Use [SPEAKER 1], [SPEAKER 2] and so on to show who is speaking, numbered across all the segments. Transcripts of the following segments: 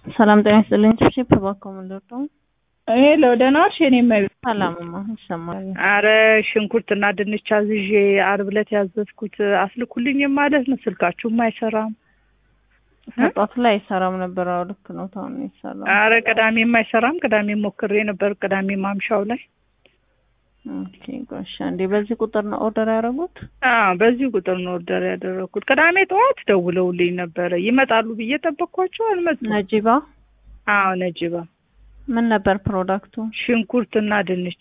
[SPEAKER 1] ሰላም ጤና ይስጥልኝ። ቺፕ እባክዎ ምን ልርዳው?
[SPEAKER 2] ሄሎ ደህና ዋልሽ? የኔ እመቤት
[SPEAKER 1] ሰላምማ ይሰማል።
[SPEAKER 2] አረ ሽንኩርትና ድንች አዝዤ ዓርብ ዕለት ያዘዝኩት አስልኩልኝም ማለት ነው። ስልካችሁም አይሰራም።
[SPEAKER 1] መጣቱ ላይ አይሰራም ነበር። አዎ ልክ ነው። ታውን ይሰራል።
[SPEAKER 2] አረ ቅዳሜም አይሰራም። ቅዳሜ ሞክሬ ነበር። ቅዳሜ ማምሻው ላይ
[SPEAKER 1] ኦኬ ጎሽ። እንዴ በዚህ ቁጥር ነው ኦርደር ያደረጉት?
[SPEAKER 2] አዎ በዚህ ቁጥር ነው ኦርደር ያደረኩት። ቅዳሜ ጠዋት ደውለውልኝ ነበረ ይመጣሉ ብዬ ጠበቅኳቸው፣ አልመጡም።
[SPEAKER 1] ነጂባ
[SPEAKER 2] አዎ ነጅባ
[SPEAKER 1] ምን ነበር ፕሮዳክቱ?
[SPEAKER 2] ሽንኩርትና ድንች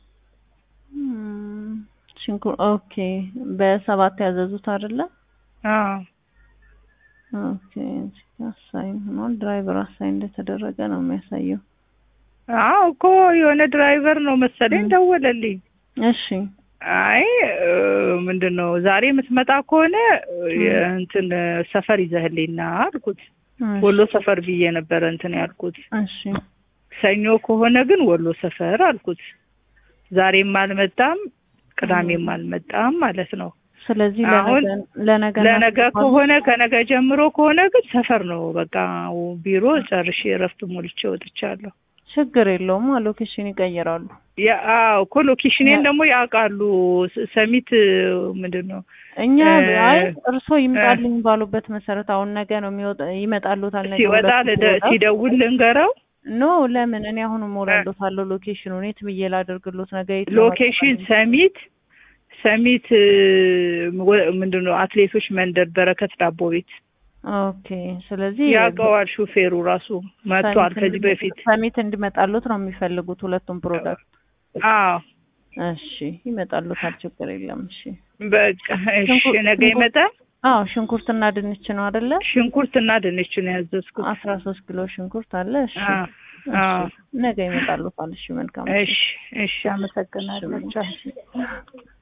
[SPEAKER 1] ም፣ ሽንኩር ኦኬ። በሰባት ያዘዙት አይደለ?
[SPEAKER 2] አዎ
[SPEAKER 1] ኦኬ። አሳይን ሆኗል። ድራይቨር አሳይን እንደተደረገ ነው የሚያሳየው።
[SPEAKER 2] አዎ እኮ የሆነ ድራይቨር ነው መሰለኝ ደወለልኝ።
[SPEAKER 1] እሺ
[SPEAKER 2] አይ እ፣ ምንድን ነው ዛሬ የምትመጣ ከሆነ እንትን ሰፈር ይዘህልኝ ና አልኩት።
[SPEAKER 1] እሺ፣
[SPEAKER 2] ወሎ ሰፈር ብዬ ነበረ እንትን ያልኩት።
[SPEAKER 1] እሺ
[SPEAKER 2] ሰኞ ከሆነ ግን ወሎ ሰፈር አልኩት። ዛሬም አልመጣም፣ ቅዳሜም አልመጣም ማለት ነው።
[SPEAKER 1] ስለዚህ
[SPEAKER 2] አሁን
[SPEAKER 1] ለነገ ለነገ
[SPEAKER 2] ለነገ ከሆነ ከነገ ጀምሮ ከሆነ ግን ሰፈር ነው በቃ ቢሮ ጨርሼ እረፍት ሞልቼ ወጥቻለሁ።
[SPEAKER 1] ችግር የለውም። ሎኬሽን ይቀይራሉ።
[SPEAKER 2] ያ- አዎ እኮ ሎኬሽኔን ደግሞ ያውቃሉ። ስ- ሰሚት ምንድን ነው
[SPEAKER 1] እኛ
[SPEAKER 2] እ፣
[SPEAKER 1] አይ እርስዎ ይምጣልኝ ባሉበት መሰረት አሁን ነገ ነው የሚወጣ ይመጣሉታል። ነገ
[SPEAKER 2] ሲወጣ
[SPEAKER 1] ሁለቱም
[SPEAKER 2] ልደ-
[SPEAKER 1] ሲወጣ
[SPEAKER 2] ሲደውል ልንገረው
[SPEAKER 1] ኖ ለምን እኔ አሁን ሞላለታለሁ ሎኬሽኑን የት ብዬ ላደርግሎት ነገ የት ነው
[SPEAKER 2] ሎኬሽን
[SPEAKER 1] መጣ-
[SPEAKER 2] ሰሚት ሰሚት እ፣ ወ- ምንድን ነው አትሌቶች መንደር በረከት ዳቦ ቤት
[SPEAKER 1] ኦኬ ስለዚህ
[SPEAKER 2] ያውቀዋል። ሹፌሩ ራሱ መጥቷል
[SPEAKER 1] ሰሚት
[SPEAKER 2] ከዚህ
[SPEAKER 1] እንዲ-
[SPEAKER 2] በፊት
[SPEAKER 1] ሰሚት እንዲመጣሉት ነው የሚፈልጉት ሁለቱም ፕሮዳክት
[SPEAKER 2] አዎ
[SPEAKER 1] እሺ ይመጣሉታል ችግር የለም እሺ
[SPEAKER 2] በቃ እሺ
[SPEAKER 1] ሽንኩርት-
[SPEAKER 2] ነገ
[SPEAKER 1] ሽንኩርት-
[SPEAKER 2] ይመጣል
[SPEAKER 1] አዎ ሽንኩርትና ድንች ነው አይደለ
[SPEAKER 2] ሽንኩርትና ድንች ነው ያዘዝኩት
[SPEAKER 1] አስራ ሶስት ኪሎ ሽንኩርት አለ እሺ
[SPEAKER 2] አዎ
[SPEAKER 1] እሺ
[SPEAKER 2] አዎ
[SPEAKER 1] ነገ ይመጣሉታል እሺ መልካም
[SPEAKER 2] እሺ እሺ አመሰግናለሁ ቻው